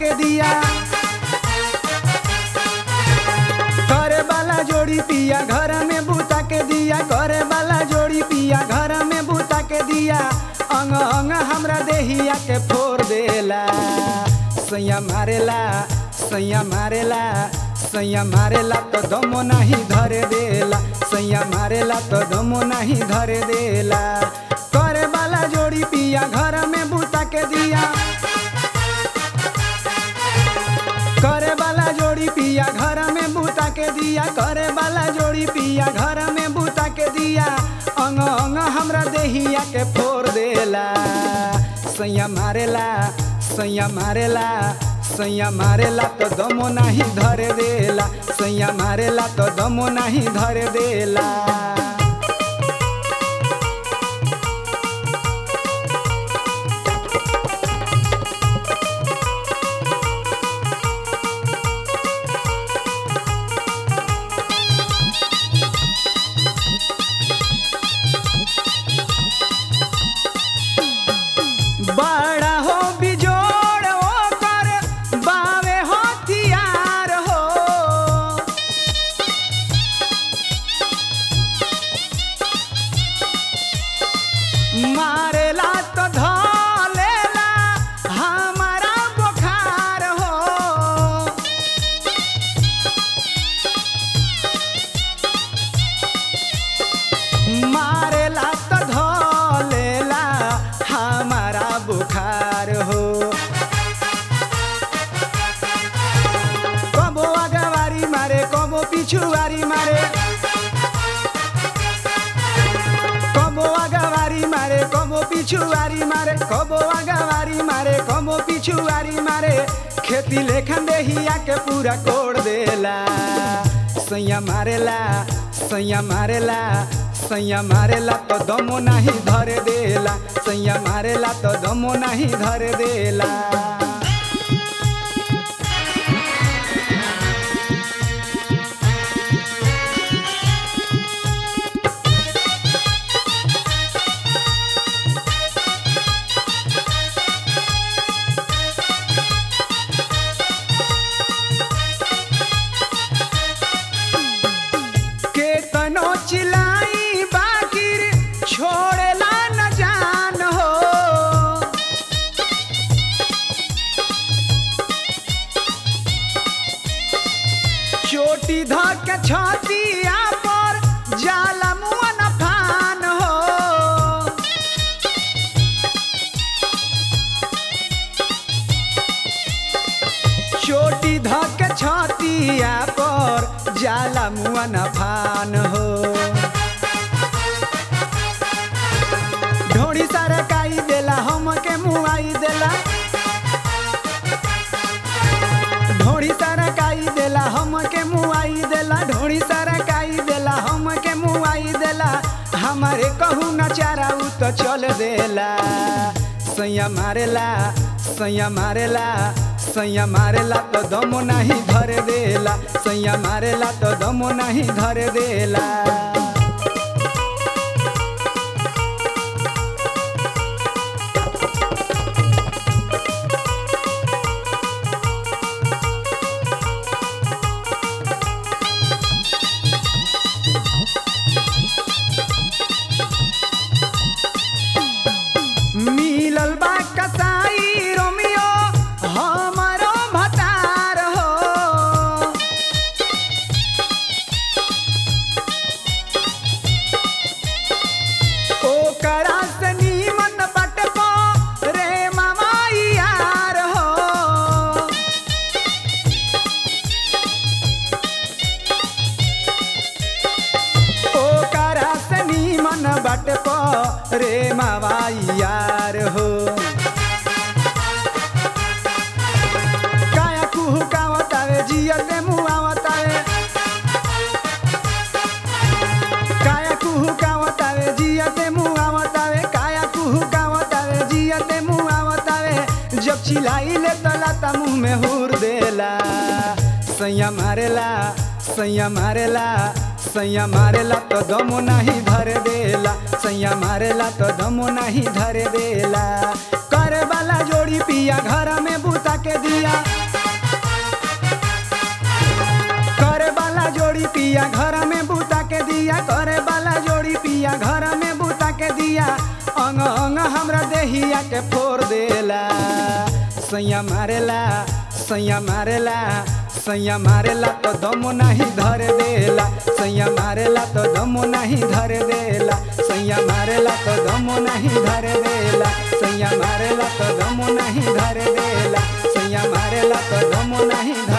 के दिया करे वाला जोड़ी पिया घर में बूता के दिया करे वाला जोड़ी पिया घर में बूता के दिया अंग अंग हमरा देहिया के फोड़ देला सैया मारेला सैया मारेला सैया मारेला तो दमो नहीं धरे देला सैया मारेला तो दमो नहीं धरे देला करे वाला जोड़ी पिया घर में बूता के दिया करे वाला जोड़ी पिया घर में बूता के दिया करे वाला जोड़ी पिया घर में बूता के दिया अंग अंग हमरा देहिया के फोड़ देला सैया मारेला सैया मारेला सैया मारेला तो दमो नहीं धरे देला सैया मारेला तो दमो नहीं धरे देला बड़ा हो बिजोड़ ओकर बावे हथियार हो मारेला तो धलेला हमारा बुखार हो मारेला तो धलेला हमारा बुखार हो कबो अगवारी मारे कबो पिछुआरी मारे कबो अगवारी मारे कबो पिछुआरी मारे कबो अगवारी मारे कबो पिछुआरी मारे खेती लेखन देहिया के पूरा कोड़ देला सैया मारेला सैया मारेला सैया मारेला तो दमो नहीं धरे देला सैया मारेला तो दमो नहीं धरे देला केतनो चिलाई बाकिर छोड़ेला न जान हो चोटी धक छतिया पर जाला मुआ न फान हो चोटी धक छतिया पर जाला मुआ न फान हो ढोड़ी सरकाई देला हमके मुआई देला ढोड़ी सरकाई देला हमके मुआई देला ढोड़ी सरकाई देला हमके मुआई देला हमारे कहू न चारा उ तो चल देला सैया मारेला सैया मारेला सैया मारेला तो दमो नहीं धरे देला सैया मारेला तो दमो नहीं धरे देला मिलल बा कसाई रोमियो हमारो भतार हो ओकरा से नीमन बटको रे मामा यार हो ओकरा से नीमन बटको रे मामा यार हो काया कुहू कावतावे जियते मुआवतावे काया कुहू कावतावे जियते मुआवतावे काया कुहू कावतावे जियते मुआवतावे जब चिल्लाई ले तला ता मुंह में हुर देला सैया मारेला सैया मारेला सैया मारेला तो दमो नहीं धरे देला सैया मारेला तो दमो नहीं धरे देला करे वाला जोड़ी पिया घर में बुता के दिया करे वाला जोड़ी पिया घर में बुता के दिया करे वाला जोड़ी पिया घर में बुता के दिया अंग अंग हमरा देहिया के फोड़ देला सैया मारेला सैया मारेला सैया मारेला तो दमो नहीं धरे देला सैया मारेला तो दमो नहीं धरे देला सैया मारेला तो दमो नहीं धरे देला सैया मारेला तो दमो नहीं धरे देला सैया मारेला तो दमो नहीं